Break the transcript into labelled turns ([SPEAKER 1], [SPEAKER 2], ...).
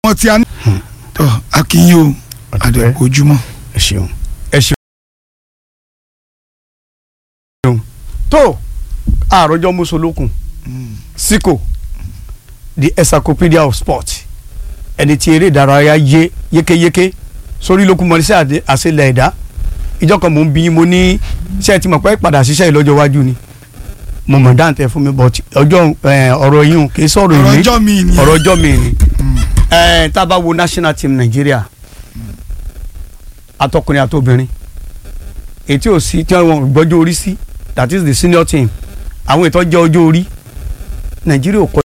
[SPEAKER 1] wọn ti àná. tọ akínyìn o àdẹ̀kọ̀ ojúmọ́.
[SPEAKER 2] ẹ ṣeun ẹ ṣeun. tó àròjọ mùsùlùkùn síkò the encyclopedia of sport ẹni tí eré ìdárayá yé yékéyéké sórí lókun mọ sí àṣelẹ̀ ẹ̀dá ìjọ kan mò ń bí mo ní ṣe ti mọ̀ pé padà ṣiṣẹ́ ìlọ́jọ́ iwájú ni mo mọ̀ dáǹtẹ̀ fún mi but ọjọ́ ọ̀rọ̀ yìí kì í sọ̀rọ̀
[SPEAKER 1] ọ̀rọ̀
[SPEAKER 2] ìní
[SPEAKER 1] ọjọ́ mi ni.
[SPEAKER 2] ọ̀rọ̀ ọjọ́ mi ni ẹ tá a bá wo national team Nàìjíríà atọkùnrin àtobìnrin ètí ò sí tí wọn gbọ́jọ́ orí sí that is the senior team àwọn ètò ọjọ́ ọjọ́ orí Nàìjíríà ò kọ